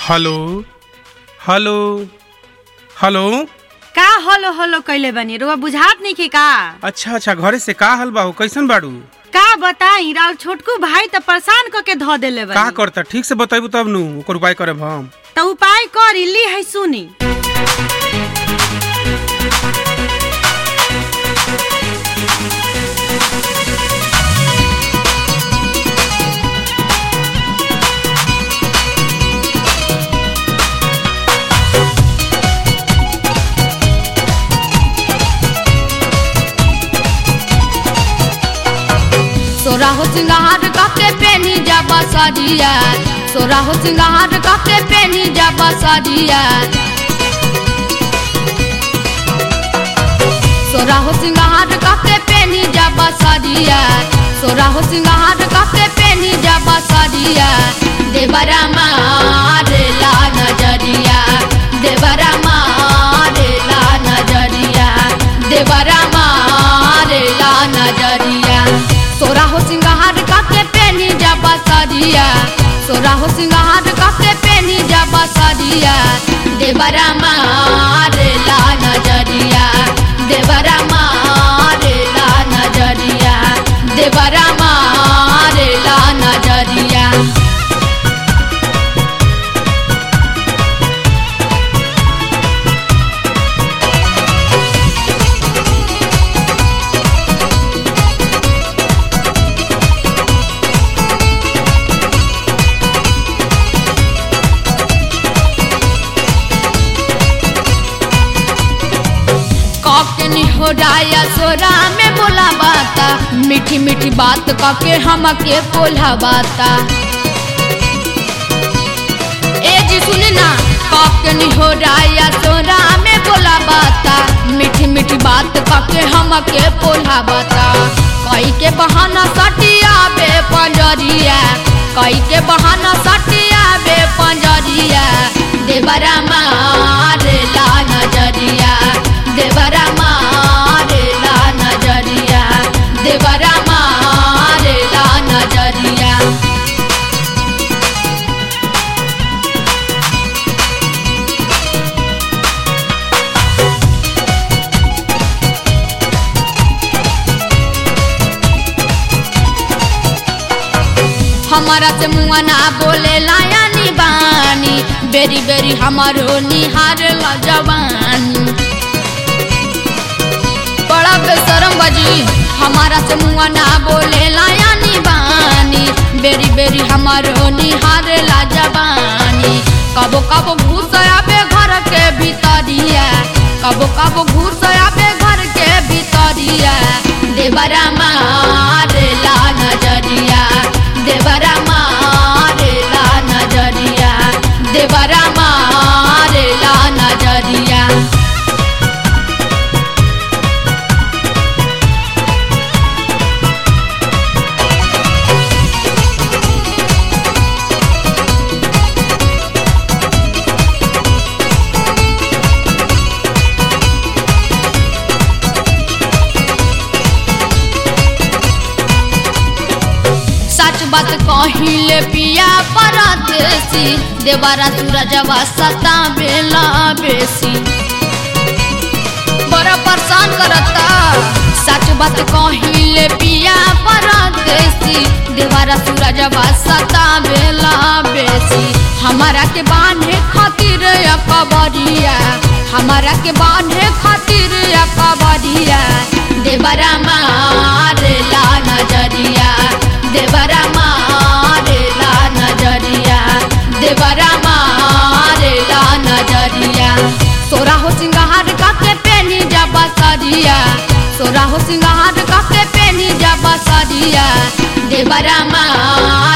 hello hello hello का हलो हलो कैले बनी रुआ बुझात नहीं की का अच्छा अच्छा घरे से का हल बाहू कैसन बाड़ू का बताई राव छोटकू भाई त परेशान क के ध देले का बनी करता ठीक से बताइबू तब नु ओकर उपाय करब हम त उपाय कर ली है सुनी सोरा हो सिंगार काके पेनी जाबा सादिया सोरा हो सिंगार काके पेनी जाबा सादिया सोरा हो सिंगार काके पेनी जाबा सादिया सोरा हो सिंगार काके पेनी जाबा सादिया देवरा मारे ला नजरिया देवरा मारे ला नजरिया देवरा मारे ला नजरिया सोरा हो सिंगार काके पेनी जाबा सादिया सोरा हो सिंगार काके पेनी जाबा सादिया देवरा मारे ला नजरिया देवरा मारे ला नजरिया देवरा मारे ला नजरिया कॉकनी हो डाया सोरा में बोला बाता मीठी मीठी बात काके हमके बोला बाता ए जी सुने ना कॉकनी हो डाया सोरा में बोला बाता मीठी मीठी बात काके हमके बोला बाता कई के बहाना सटिया बे पंजरिया कई के बहाना सटिया बे पंजरिया देवरा मारे ला नजरिया देवरा मारे ला नजरिया देवरा मारे ला नजरिया हमारा से मुआ ना बोले लायानी बानी बेरी बेरी हमारो निहार ला जवानी बड़ा बेशरम बजी हमारा से मुआ ना बोले लायानी बानी बेरी बेरी हमारो निहार ला जवानी कबो कबो घुस आबे घर के भीतरिया कबो कबो घुस आबे घर के भीतरिया देवरा मारे ला नजरिया देवरा मारे ला नजरिया देवरा मारे ला नजरिया सच बात कहिले पिया परदेसी देवरा सूरजवा सता बेला बेसी बड़ा परेशान करता सच बात कहिले पिया परदेसी देवरा सूरजवा सता बेला बेसी हमारा के बांधे खातिर या कबरिया हमारा के बांधे खातिर या कबरिया देवरा मारे ला नजरिया देवरा मारे ला नजरिया देवरा मारे ला नजरिया सोरा हो सिंगार काके पेनी जाबा सरिया सोरा हो सिंगार काके पेनी जाबा सरिया देवरा मारे